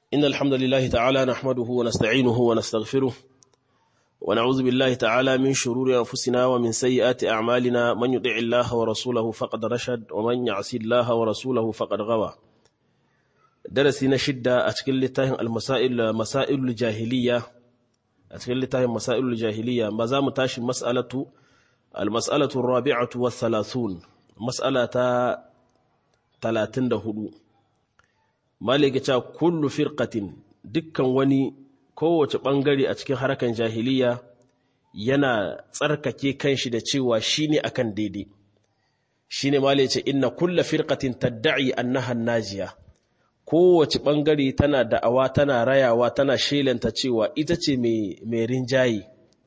إن الحمد لله تعالى نحمده ونستعينه ونستغفره ونعوذ بالله تعالى من شرور أنفسنا ومن سيئات أعمالنا من يطع الله ورسوله فقد رشد ومن يعصي الله ورسوله فقد غوى درسي نشد أتكل لتاهم المسائل مسائل الجاهلية أتكل لتاهم مسائل الجاهلية ما زام تاشي مسألة المسألة الرابعة والثلاثون مسألة ثلاثين دهدو malika cewa kullu firqatin dukkan wani kowace bangare a cikin harkan jahiliya yana tsarkake kanshi da cewa shine akan daidai shine malika ce inna kullu firqatin tad'i annaha najiya kowace bangare tana da'awa tana rayawa tana shelanta cewa ita ce mai mai rinjayi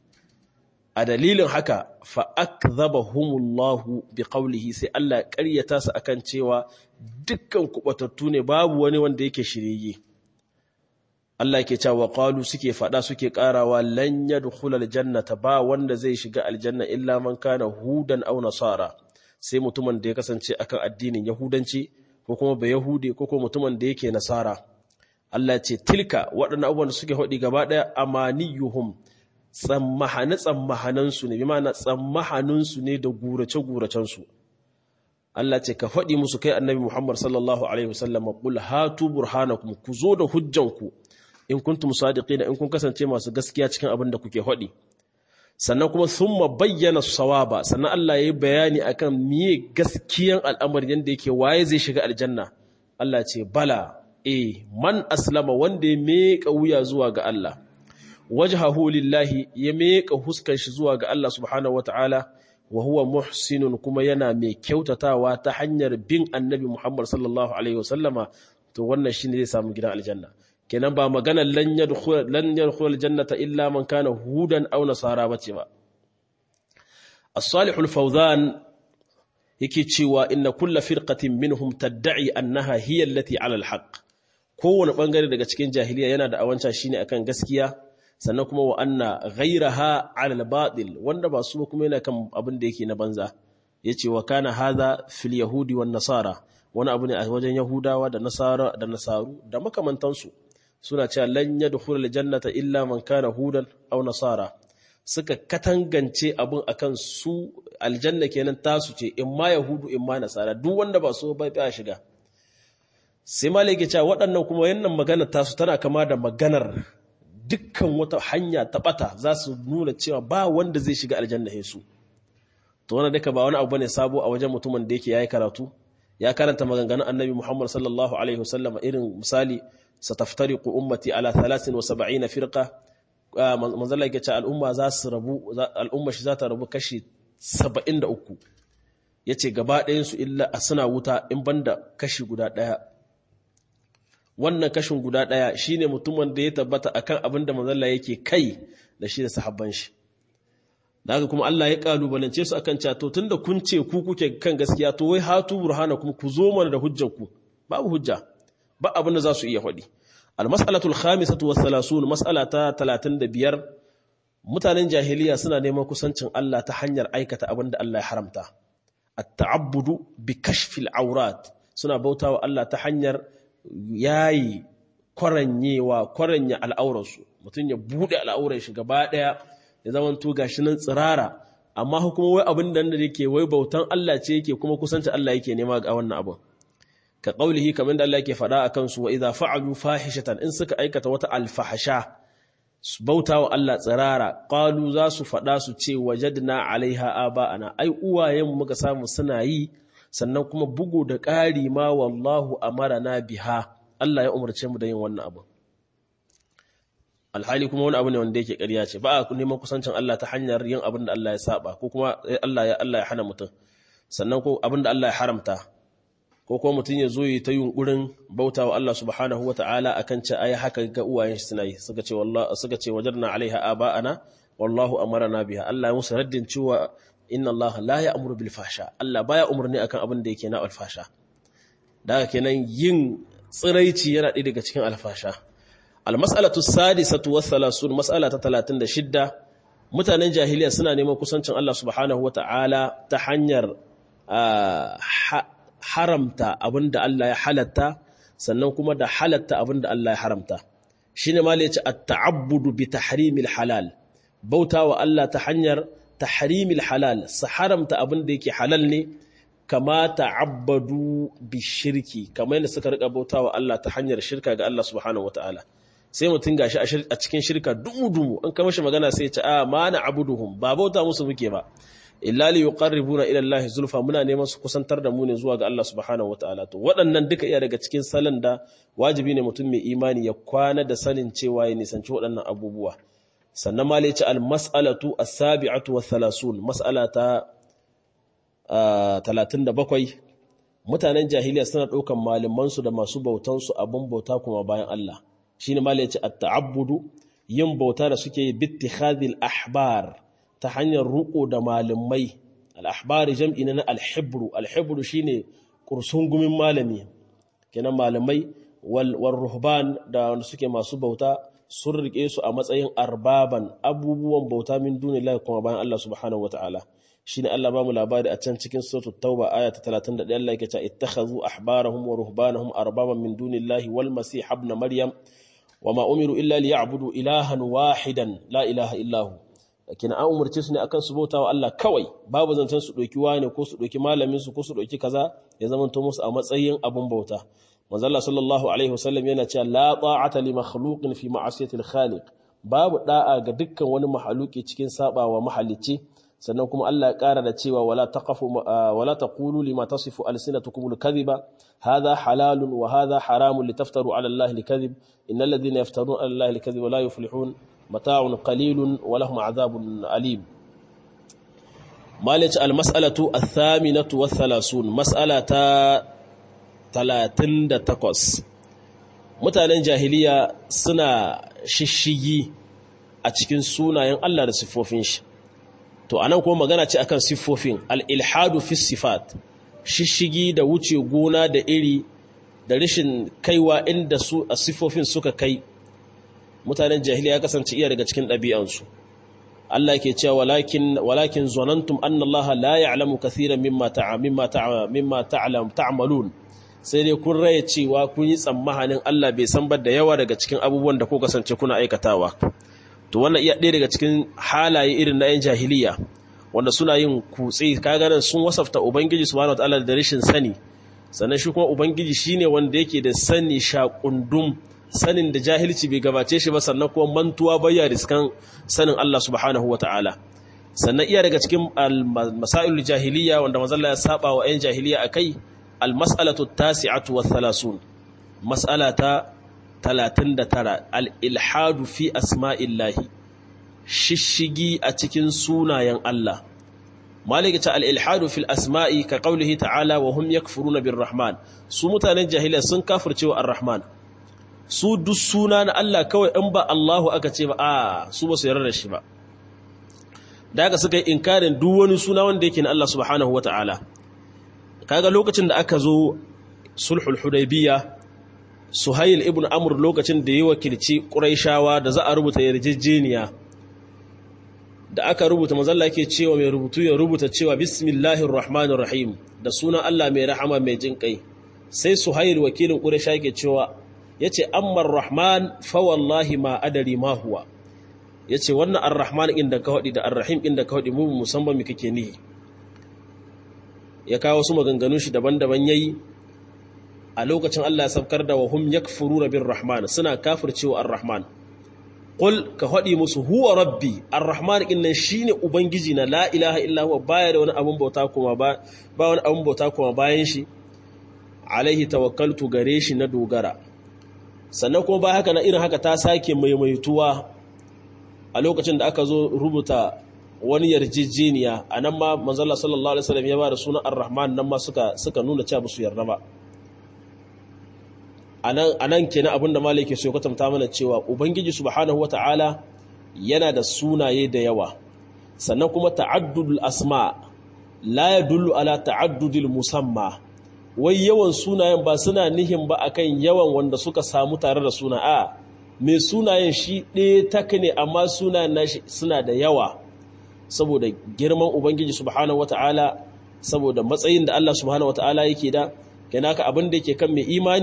a dalilin haka fa akdhabahumullahu biqawlihi sai Allah ya ƙaryata su akan cewa dukkan kubatattu ne babu wani wanda yake shirye Allah yake cewa qalu suke fada suke karawa lan yadkhul aljannata ba wanda zai shiga aljanna illa man kana hudan aw nasara sai mutumin da ya kasance akan addinin yahudanci ko kuma ba yahude ko kuma mutumin da yake nasara Allah ce tilka waɗannan abubuwan da suke hodi gaba daya amaniyuhum tsammahane tsammahanansu ne bi ma'ana tsammahaninsu ne da gurace guracensu Allah ce ka faɗi musu kai annabi Muhammad sallallahu Alaihi wasallam ƙul hatu burhanakum ku zo da hujjanku in kuntum sadiqina in kun kasance masu gaskiya cikin abin da kuke faɗi sannan kuma thumma bayyana sawaba sannan Allah ya yi bayani akan miye gaskiyan al'amarin yadda yake waye zai shiga aljanna Allah ce bala eh man aslama wanda ya meka wuya zuwa ga Allah wajhahu lillahi ya meka huskan shi zuwa ga Allah subhanahu wataala wa huwa muhsinun kuma yana mai kyautatawa ta hanyar bin annabi Muhammad sallallahu alaihi wasallama to wannan shine zai samu gidan aljanna kenan ba maganar lan yadkhul lan yadkhul aljannata illa man kana hudan aw nasara bace ba as-salihul fawzan yake cewa inna kulla firqatin minhum tad'i annaha hiya allati ala al-haqq kowane bangare daga cikin jahiliya yana da awanca shine akan gaskiya sannan kuma wa anna ghairaha ala al-batil wanda ba su kuma yana kan abin da yake na banza yace wa kana hadha fil yahudi wan nasara wani abu ne a wajen yahudawa da nasara da nasaru da makamantansu suna cewa lan yadkhul al-jannata illa man kana hudan aw nasara suka katangance abin akan su aljanna kenan tasu ce in ma yahudu in ma nasara duk wanda ba so bai ba shiga sai malai ke cewa waɗannan kuma yannan maganar tasu tana kama da maganar dukkan wata hanya ta bata za su nuna cewa ba wanda zai shiga aljanna su to wannan duka ba wani abu ne sabo a wajen mutumin da yake yayi karatu ya karanta maganganun annabi Muhammad sallallahu alaihi wasallam irin misali sataftariqu ummati ala 73 firqa manzo Allah yake cewa al'umma za su rabu al'umma shi za ta rabu kashi 73 yace gaba ɗayan su illa a suna wuta in banda kashi guda ɗaya wannan kashin guda ɗaya shine mutumin da ya tabbata akan abin da manzalla yake kai da shi da sahabban shi da haka kuma Allah ya kalubalance su akan cewa to tunda kun ce ku kuke kan gaskiya to wai hatu burhana kuma ku zo mana da hujjar ku babu hujja ba abin da za su iya faɗi al-mas'alatu al-khamisatu wa thalathun mas'ala ta 35 mutanen jahiliya suna neman kusancin Allah ta hanyar aikata abin da Allah ya haramta at-ta'abbudu bi kashfil awrat suna bautawa Allah ta hanyar yayi kwaranyewa kwaranya al'aurarsu mutum ya buɗe al'aurar shi gaba ɗaya ya zama to gashi nan tsirara amma kuma wai abin da da yake wai bautan Allah ce yake kuma kusanci Allah yake nema ga wannan abin ka qaulihi kamar da Allah yake faɗa akan su wa idza fa'alu fahishatan in suka aikata wata alfahasha bautawa Allah tsirara qalu za su faɗa su ce wajadna alaiha aba'ana ai uwayen muka samu suna yi sannan kuma bugu da ƙari ma wallahu amarana biha Allah ya umarce mu da yin wannan abu alhali kuma wani abu ne wanda yake ƙarya ce ba a neman kusancin Allah ta hanyar yin abin da Allah ya saba ko kuma Allah ya Allah ya hana mutum sannan ko abin da Allah ya haramta ko kuma mutum ya zo yi ta yunkurin bauta wa Allah subhanahu wa ta'ala akan ce ai haka ga uwayen shi suna yi suka ce wallahi suka ce wajarna alaiha aba'ana wallahu amarana biha Allah ya musu raddin cewa inna Allah la ya'muru bil fahsha Allah baya umarni akan abin da yake na alfasha da haka kenan yin tsiraici yana ɗaya daga cikin alfasha almas'alatu sadisatu was salasun mas'ala ta 36 mutanen jahiliya suna neman kusancin Allah subhanahu wata'ala ta hanyar haramta abinda Allah ya halatta sannan kuma da halatta abin da Allah ya haramta shine ma yace at-ta'abbudu bi tahrimil halal bautawa Allah ta hanyar tahrimil halal su haramta abin da yake halal ne kama ta'abbadu bi shirki kamar yadda suka rika bautawa Allah ta hanyar shirka ga Allah subhanahu wataala sai mutum gashi a cikin shirka dumu-dumu an kama shi magana sai ya ce a ma na abuduhum ba bauta musu muke ba illa li yuqarribuna ila Allah zulfa muna neman su kusantar da mu ne zuwa ga Allah subhanahu wataala to waɗannan duka iya daga cikin salon da wajibi ne mutum mai imani ya kwana da sanin cewa ya nisanci waɗannan abubuwa sannan ma ce al mas'alatu as-sabi'atu wa thalathun mas'ala ta 37 mutanen jahiliya suna ɗaukan malaman su da masu bautan su abun bauta kuma bayan Allah shine ma ce at-ta'abbudu yin bauta da suke yi bittikhadhil ahbar ta hanyar ruko da malamai al'ahbari jam'i na alhibru alhibru shi ne gumin malami kenan malamai wal ruhban da wanda suke masu bauta sun rike su a matsayin arbaban abubuwan bauta min dunillahi kuma bayan Allah subhanahu wata'ala shine Allah ba mu labari a can cikin suratul tauba aya ta 31 Allah yake cewa ittakhadhu ahbarahum wa ruhbanahum arbaban min dunillahi wal masih ibn maryam wama umiru illa liya'budu ilahan wahidan la ilaha illahu kina an umarce su ne akan su bauta wa Allah kawai babu zancen su ɗauki wani ko su ɗauki malamin su ko su ɗauki kaza ya zama to musu a matsayin abun bauta manzo Allah sallallahu alaihi wasallam yana cewa la ta'ata li makhluqin fi ma'asiyati al-khaliq babu da'a ga dukkan wani mahaluki cikin sabawa mahalicci sannan kuma Allah ya ƙara da cewa wala taqafu wala taqulu lima tasifu alsinatukum al-kadhiba hadha halalun wa hadha haramun litaftaru ala Allah al-kadhib innal ladhina yaftaruna ala Allah al-kadhiba la yuflihun mata'un qalilun wa lahum 'adhabun alim malaci al-mas'alatu ath-thaminatu wath-thalathun mas'alata 38 mutanen jahiliya suna shishigi a cikin sunayen Allah da siffofin shi to anan kuma magana ce akan siffofin al-ilhadu fi sifat shishigi da wuce gona da iri da rashin kaiwa inda su a siffofin suka kai mutanen jahiliya kasance iya daga cikin ɗabi'ansu Allah ke cewa walakin walakin zanantum anna Allah la ya'lamu kathiran mimma ta'a mimma ta'a mimma ta'lam ta'malun sai dai kun raye cewa kun yi tsammanin Allah bai san da yawa daga cikin abubuwan da ku kasance kuna aikatawa to wannan iya ɗaya daga cikin halaye irin na 'yan jahiliya wanda suna yin kutse kaga nan sun wasafta ubangiji subhanahu wataala da rashin sani sannan shi kuma ubangiji shine wanda yake da sani shakundum sanin da jahilci bai gabace shi ba sannan kuma mantuwa bayya riskan sanin Allah subhanahu wataala sannan iya daga cikin masailul jahiliya wanda manzon ya saba wa 'yan jahiliya akai al-mas'alatu at-tasi'atu wath-thalathun mas'alata 39 al-ilhadu fi asma'illahi shishigi a cikin sunayen Allah malika ta al-ilhadu fil asma'i ka qawlihi ta'ala wa hum yakfuruna birrahman su mutanen jahiliya sun kafircewa ar-rahman su duk suna na Allah kawai in ba Allahu aka ce ba a su ba su yarda da shi ba da haka suka yi inkarin duk wani suna wanda yake na Allah subhanahu wata'ala kaga lokacin da aka zo sulhul hudaybiyah Suhail ibn Amr lokacin da ya wakilci Qurayshawa da za a rubuta yarjejeniya da aka rubuta mazalla yake cewa mai rubutu ya rubuta cewa bismillahir rahmanir rahim da sunan Allah mai rahama mai jin kai sai Suhail wakilin Quraysha yake cewa yace amma rahman fa wallahi ma adari ma huwa yace wannan ar-rahman inda ka hadi da ar-rahim inda ka hadi mu musamman me kake nihi ya kawo su maganganun shi daban-daban yayi a lokacin Allah ya sabkar da wahum yakfuruna bir rahman suna kafircewa ar-rahman qul ka hadi musu huwa rabbi ar-rahman innan shine ubangiji na la ilaha illa huwa baya da wani abun bauta kuma ba ba wani abun bauta kuma bayan shi alaihi tawakkaltu gare shi na dogara sannan kuma ba haka na irin haka ta sake maimaituwa a lokacin da aka zo rubuta wani yarjejeniya a nan ma manzala sallallahu alaihi wasallam ya ba da sunan ar-rahman nan ma suka suka nuna cewa su yarda ba a nan kenan abinda malai ke so ya kwatanta mana cewa ubangiji subhanahu wata'ala yana da sunaye da yawa sannan kuma ta'addudul asma la yadullu ala ta'addudil musamma wai yawan sunayen ba suna nihin ba akan yawan wanda suka samu tare da suna a mai sunayen shi ɗaya tak ne amma sunayen nashi suna da yawa saboda girman ubangiji subhanahu wata'ala saboda matsayin da Allah subhanahu wata'ala yake da kenan ka abin da yake kan mai imani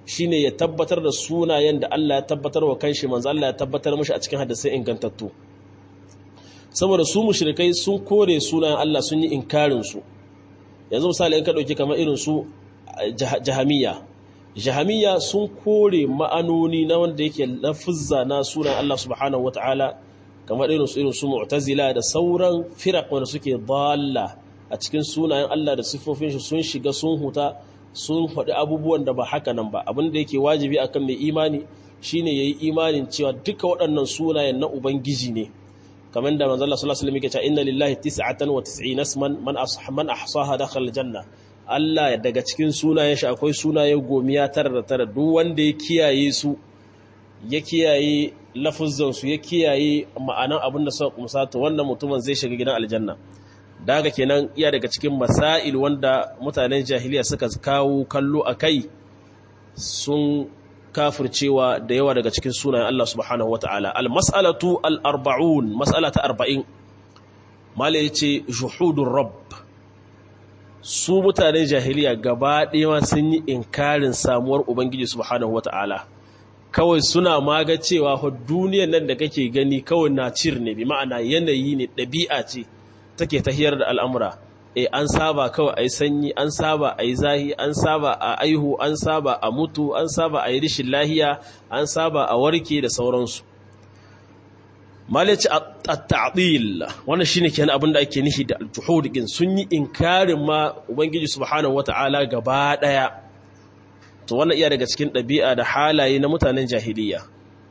shine ya tabbatar da sunayen da Allah ya tabbatar wa kanshi manzo Allah ya tabbatar mishi a cikin hadisai ingantattu saboda su mushrikai sun kore sunayen Allah sun yi inkarin su yanzu misali in ka dauki kamar irin su jahamiya jahamiya sun kore ma'anoni na wanda yake lafuzza na sunan Allah subhanahu wataala kamar irin su irin su mu'tazila da sauran firaq wanda suke dalla a cikin sunayen Allah da siffofin shi sun shiga sun huta sun faɗi abubuwan da ba haka nan ba abin da yake wajibi akan mai imani shine yayi imanin cewa duka waɗannan sunayen na ubangiji ne kamar da manzo Allah sallallahu alaihi wasallam yake cewa inna lillahi 99 isman man man ahsaha dakhala aljanna Allah daga cikin sunayen shi akwai sunaye gomiya tara da tara duk wanda ya kiyaye su ya kiyaye lafuzzan su ya kiyaye ma'anan abin da suka kumsa to wannan mutumin zai shiga gidan aljanna daga kenan iya daga cikin masail wanda mutanen jahiliya suka kawo kallo a kai sun kafircewa da yawa daga cikin sunayen Allah subhanahu wata'ala al-mas'alatu al-arba'un mas'ala ta 40 mala yace juhudur rabb su mutanen jahiliya gaba ɗaya sun yi inkarin samuwar ubangiji subhanahu wata'ala kawai suna maga cewa duniyar nan da kake gani kawai na cir ne bi ma'ana yanayi ne ɗabi'a ce take tahiyar da al'amura e an saba kawai a yi sanyi an saba a yi zahi an saba a aihu an saba a mutu an saba a yi rishin lahiya an saba a warke da sauransu malici a ta'adil wannan shi ne kenan abinda ake nishi da aljuhudikin sun yi inkarin ma ubangiji subhanahu wata'ala gaba ɗaya to wannan iya daga cikin ɗabi'a da halaye na mutanen jahiliya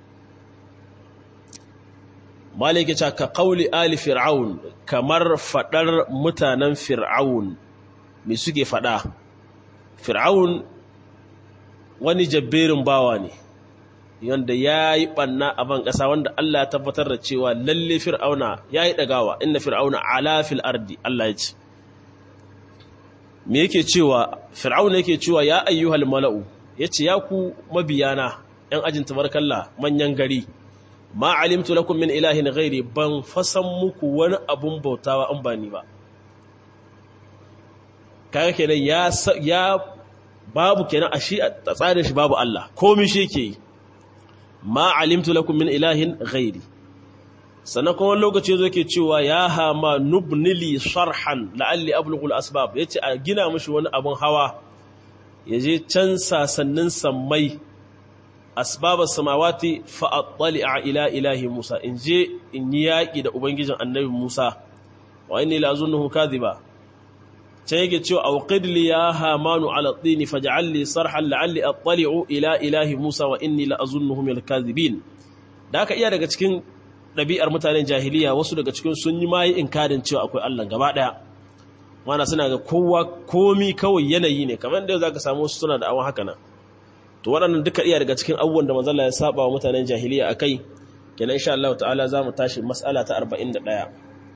maliki ce ka kauli ali fir'aun kamar fadar mutanen fir'aun me suke fada fir'aun wani jabberin bawa ne yanda ya yi ɓanna a ban ƙasa wanda Allah ya tabbatar da cewa lalle fir'auna ya yi ɗagawa inna fir'auna ala fil ardi Allah ya ce me yake cewa fir'auna yake cewa ya ayyuhal mala'u ya ce ya ku mabiyana ‘yan ajin tabarkalla manyan gari ma alimtu lakum min ilahin ghairi ban fasan muku wani abun bautawa an ba ni ba kaga kenan ya ya babu kenan a shi a tsarin shi babu Allah komai shi yake yi ma alimtu lakum min ilahin ghairi sannan kuma lokaci yazo yake cewa ya hama nubnili sharhan la'alli ablughul asbab yace a gina mishi wani abun hawa yaje can sasannin sammai asbabas samawati fa attali'a ila ilahi Musa in je in yi yaki da ubangijin annabi Musa wa inni la azunnuhu kadhiba can yake cewa awqid li ya hamanu ala tini faj'al li sarhan la'alli attali'u ila ilahi Musa wa inni la azunnuhu min al-kadhibin da aka iya daga cikin ɗabi'ar mutanen jahiliya wasu daga cikin sun yi mayi inkarin cewa akwai Allah gaba ɗaya mana suna ga kowa komi kawai yanayi ne kamar da za ka samu wasu suna da awon haka nan to waɗannan duka iya daga cikin abubuwan da manzala ya saba wa mutanen jahiliya a kai kenan insha Allah ta'ala za mu tashi mas'ala ta 41